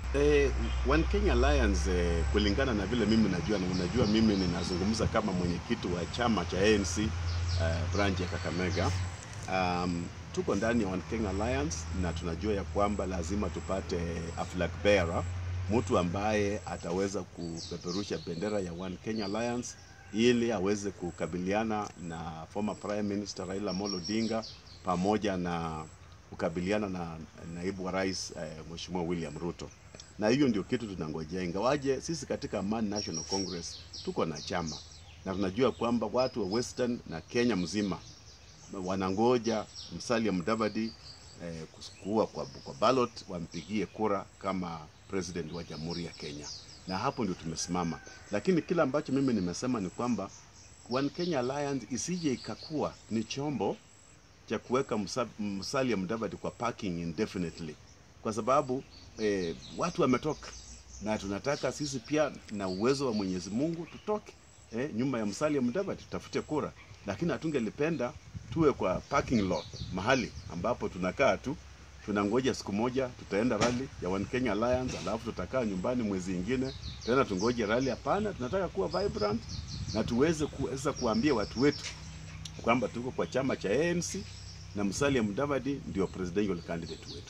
Eh, One Kenya Alliance eh, kulingana na vile mimi najua na unajua mimi ninazungumza kama mwenyekiti wa chama cha ANC eh, branch ya Kakamega. Um, tuko ndani ya One Kenya Alliance na tunajua ya kwamba lazima tupate a flag bearer, mtu ambaye ataweza kupeperusha bendera ya One Kenya Alliance ili aweze kukabiliana na former Prime Minister Raila Amolo Odinga pamoja na kukabiliana na naibu wa rais eh, Mheshimiwa William Ruto na hiyo ndio kitu tunangojea, ingawaje sisi katika Amani National Congress tuko na chama na tunajua kwamba watu wa Western na Kenya mzima wanangoja Musalia Mudavadi eh, kuwa kwa, kwa ballot wampigie kura kama president wa Jamhuri ya Kenya, na hapo ndio tumesimama. Lakini kila ambacho mimi nimesema ni kwamba One Kenya Alliance isije ikakuwa ni chombo cha kuweka Musa- Musalia Mudavadi kwa parking indefinitely, kwa sababu eh, watu wametoka na tunataka sisi pia na uwezo wa Mwenyezi Mungu tutoke eh, nyuma ya Musalia Mudavadi tutafute kura, lakini hatungelipenda tuwe kwa parking lot mahali ambapo tunakaa tu tunangoja siku moja tutaenda rally ya One Kenya Alliance, alafu tutakaa nyumbani mwezi ingine tena tungoje rally. Hapana, tunataka kuwa vibrant na tuweze kuweza kuambia watu wetu kwamba tuko kwa chama cha ANC na Musalia Mudavadi ndio presidential candidate wetu.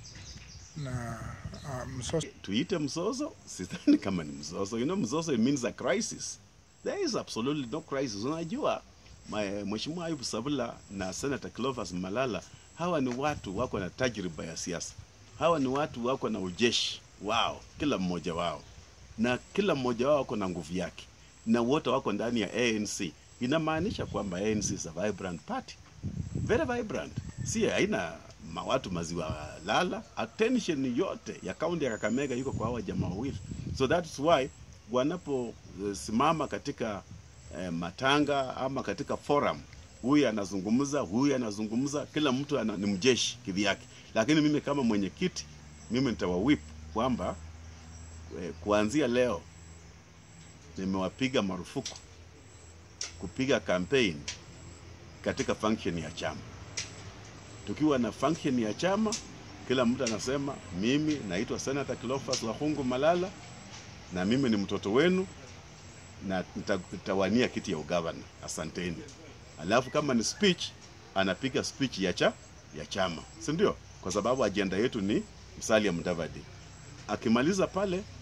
na uh, msoso Tuite mzozo, sidhani kama ni mzozo. You know, mzozo it means a crisis. There is absolutely no crisis. Unajua ma- Mheshimiwa Ayub Sabula na Senator Clovis Malala, hawa ni watu wako na tajriba ya siasa. Hawa ni watu wako na ujeshi wao, kila mmoja wao, na kila mmoja wao wako na nguvu yake, na wote wako ndani ya ANC. Inamaanisha kwamba ANC is a vibrant party very vibrant, si haina ma- watu maziwa lala. Attention yote ya kaunti ya Kakamega iko kwa hawa jamaa wawili, so that's why wanaposimama katika eh, matanga ama katika forum, huyu anazungumza, huyu anazungumza, kila mtu ana, ni mjeshi kivyake. Lakini mimi kama mwenyekiti, mimi nitawawip kwamba eh, kuanzia leo nimewapiga marufuku kupiga campaign katika function ya chama. Tukiwa na function ya chama, kila mtu anasema mimi naitwa Senator Cleophas Wahungu Malala na mimi ni mtoto wenu na nita- nitawania kiti ya ugavana. Asanteni. Alafu kama ni speech, anapiga speech ya cha ya chama, si ndio? Kwa sababu ajenda yetu ni Musalia Mudavadi. Akimaliza pale